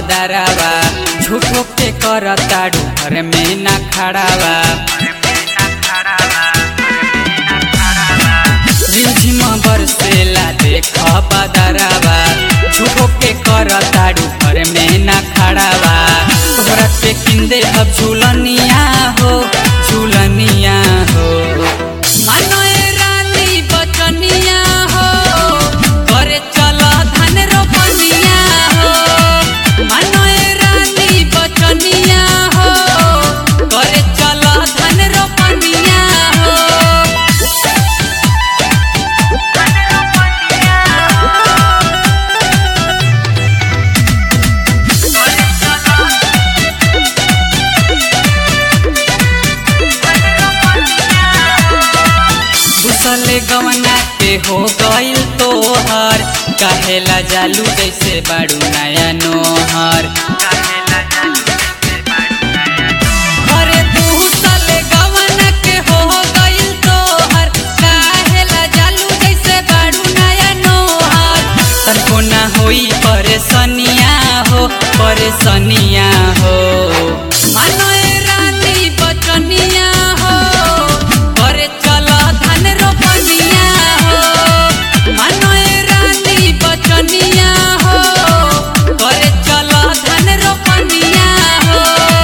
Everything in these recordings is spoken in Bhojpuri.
बदरावा झूठो के कर ताड़ू घर में ना खड़ावा रिमझिम बरसेला देख बदरावा झूठो के कर ताड़ू घर में ना खड़ावा तोहरा पे किंदे अब झूलनिया हो झूलनिया हो मानो ए रानी बचनिया हो करे चल धान रोपनिया हो मानो ए रानी बचनिया हो करे चल धान रोपनिया हो घुसले गवना के हो गइल तोहर कहेला जालू जैसे बाड़ू नया नोहर अरे घुसले गवना के हो गइल तोहर कहेला जालू जैसे बाड़ू नया नोहर तनको ना होई परेशानिया हो परेशानिया हो मानो ए रानी बचनिया हो करे चल धान रोपनिया हो मानो ए रानी बचनिया हो करे चल धान रोपनिया हो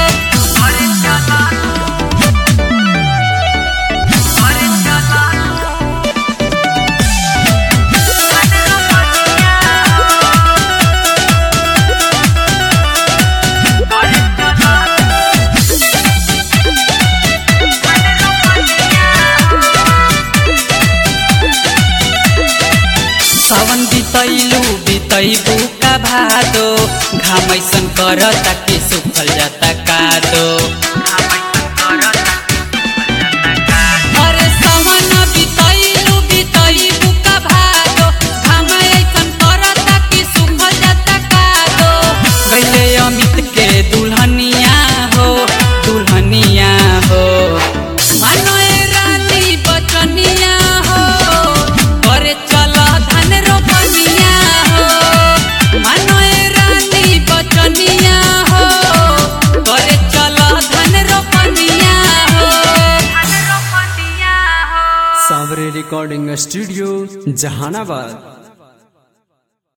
सावन बितैलू बितैबू का भादो घामैसन करता कि सुखल जाता कादो अरे सावन बितैलू बितैबू का भादो घामैसन करता कि सुखल जाता कादो गइले अमित के दुल्हनिया हो दुल्हनिया हो मानो ए रानी बचनिया हो करे चल धान रोपनिया हो मानो ए रानी बचनिया हो करे चल धान रोपनिया हो सावरे रिकॉर्डिंग स्टूडियो जहानाबाद